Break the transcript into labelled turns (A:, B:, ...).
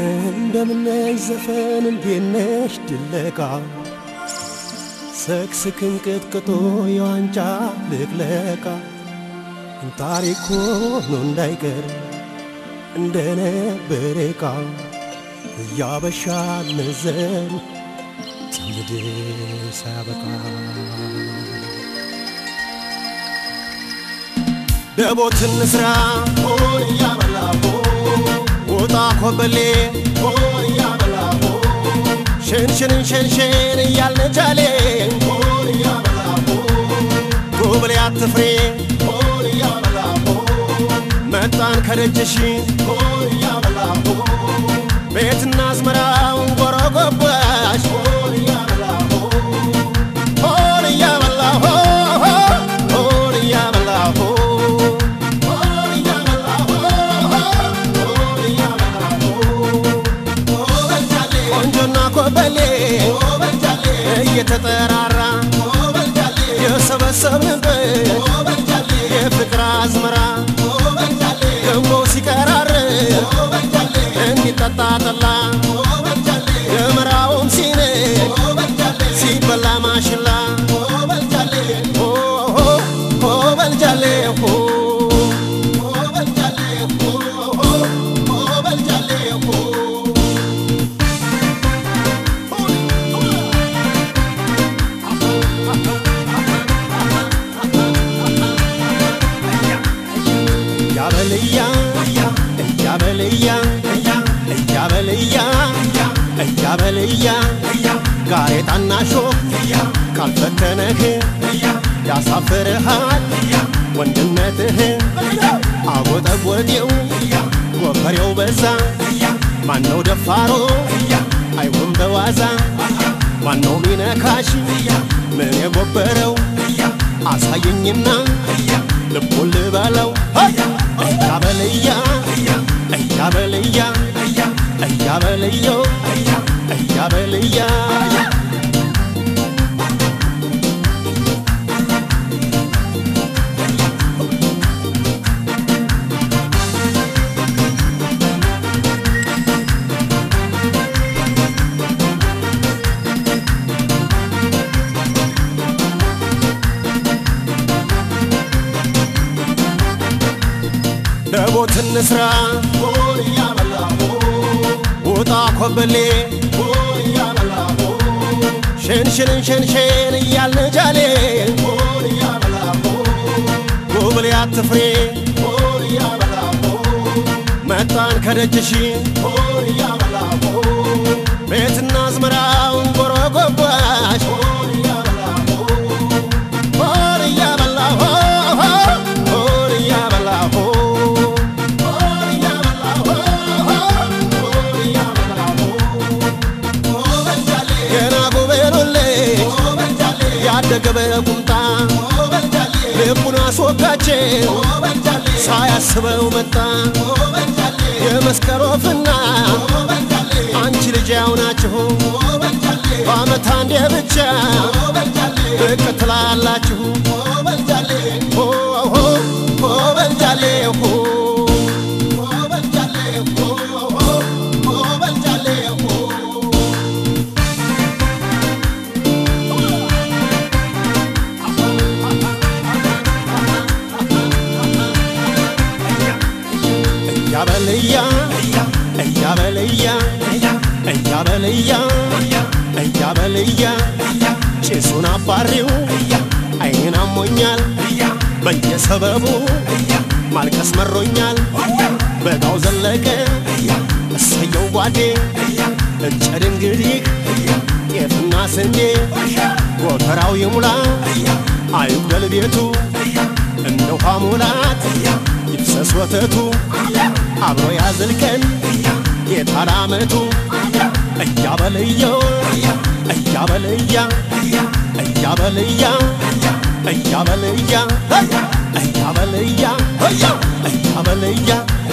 A: እንደምነሽ ዘፈን እንዴነሽ ድለቃ ሰክስክን ቅጥቅጦ የዋንጫ ልቅለቃ ታሪክ ሆኖ እንዳይቀር እንደነበር ዕቃ እያበሻ ነዘን ትውልድ ሳያበቃ ደቦትን ስራ ሆን እያበላቦ ወጣ ኮበሌ ሆን እያበላቦ ሸንሽንን ሸንሽን እያልነጃሌ ሆን እያበላቦ ጎብሌ አትፍሬ ሆን እያበላቦ መጣን ከደጅሽ ሆን እያበላቦ ቤትና አዝመራውን ጎረጎባሽ ሆን እያበላቦ ሆን እያበላቦ ሆን እያበላቦ ቆንጆና ኮበሌ እየተጠራራ የሰበሰብንበት የፍቅር አዝመራ ገሞ ሲቀራር እንዲጠጣ ጠላ የምራውን ሲኔ ሲበላ ማሽላ በልጃሌ እያበልያ እያበልያ እያበልያ እያበልያ ጋሬጣና ሾክ ካልፈተነህ ያሳፍርሃል ወንድነትህ አጎጠጎጤው ጎፈሬው በዛ ማነው ደፋሮ አይሆን በዋዛ ማነው ሚነካሽ ምን የጎበረው አሳየኝና ልቡን ልበለው እያበልያ እያበልያ እያበልየው እያበልያ ደቦት እንስራ ውጣ ኮበሌ ሸንሽንን ሸንሽን እያልን ጃሌ ጎብሌ አትፍሬ መጣን ከደጅሽ ቤትና አዝመራውን ጎረጎባሽ ሆን እያበላሁ ሆን እያበላሁ ገና ጎበሎሌ ያደገ በቁምጣ ልቡን አስወጋቸው ሳያስበው መጣ የመስቀል ወፍና አንቺ ልጅ ያው ናችሁ በአመት አንዴ ብቻ ብቅ ትላላችሁ ሆ ሆ ሆ በልጃሌ ሆ እያበልያ እያበልያ እያበልያ እያበልያ ጭሱን አባሪው አይኔን አሞኛል በየሰበቡ ማልቀስ መሮኛል በጋው ዘለቀ እሰየው ጓዴ እጨድ እንግዲህ ጤፍና ስንዴ ጎተራው ይሙላ አይጉደል ቤቱ እንደ ውሃ ሙላት ይፍሰስ ወተቱ አብሮ ያዝልቀን የታራ አመቱ እያበልየው እያበልያ እያበልያ እያበልያ እያበልያ እያበልያ